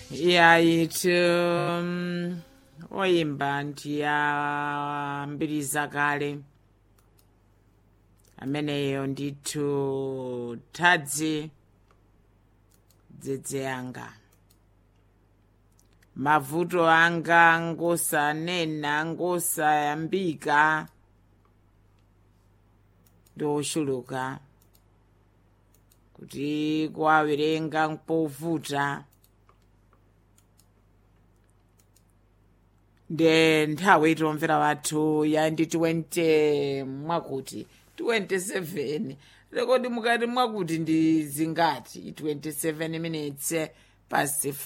yayitu um, oyimba ndiyambiriza kale ameneyo ndithu thadzi dzedze anga mavuto anga ngosanena ngosayambika ndoshuluka kuti kuwawerenga mpovuta nde nthawi itomvera wathu ya ndi 20 mwakuti 27 rekodi mukati mwakuti ndi zingati 27 minutes past